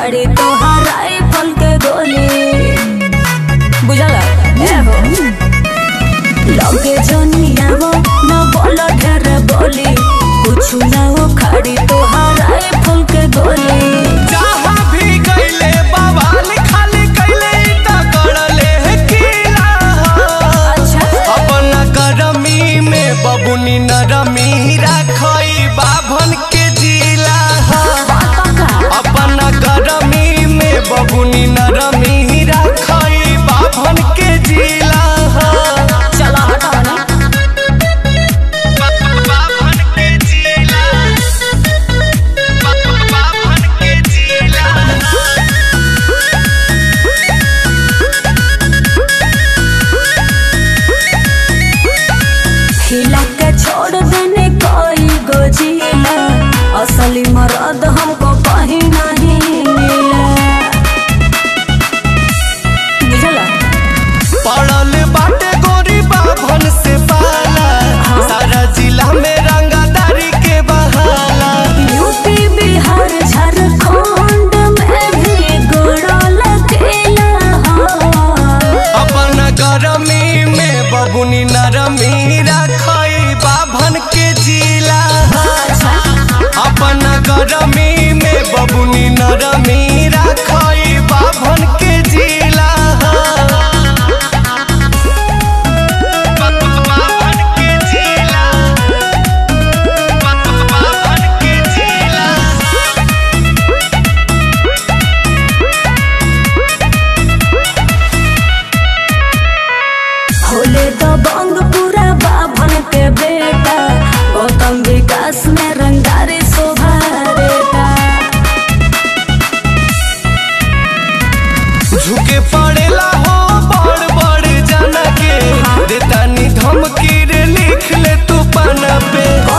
उखाड़ी तोहार राइफल के गोली बुझला ए हो लगे जनियावो न बोलो ढेर बोली कुछ ना उखाड़ी तोहार राइफल के गोली जहाँ भी गइले बवाल खाली कइले त करले किला अच्छा अपन गरमी में बबुनी नरमी राखई बाभन के जिला पक्का अपन गरमी में बबुनी नरमी राखई बाभन के जिला चला हटाओ ना बाभन के जिला बाभन के जिला हिला के छोड़ देने कोई गोजिला असली मर्द हमको कहीं नहीं मिला बुझला पड़ल बाटे गोरी बाभन से पाला सारा जिला में रंगादारी के बहाला यूपी बिहार झारखंड में भी गोड़ल केला अपन गरमी में बबुनी नरमी राखई बाभन के जिला अपन गरमी में बबुनी नरमी राखई बाभन के जिला बाभन के जिला बाभन के जिला होले तो बंग पूरा बाभन के बेटा गौतम विकास में रंगारी शोभा देता झुके पड़ेला हो बड़ बड़ जना के देतानी धमकी रे लिख ले तू पाना पे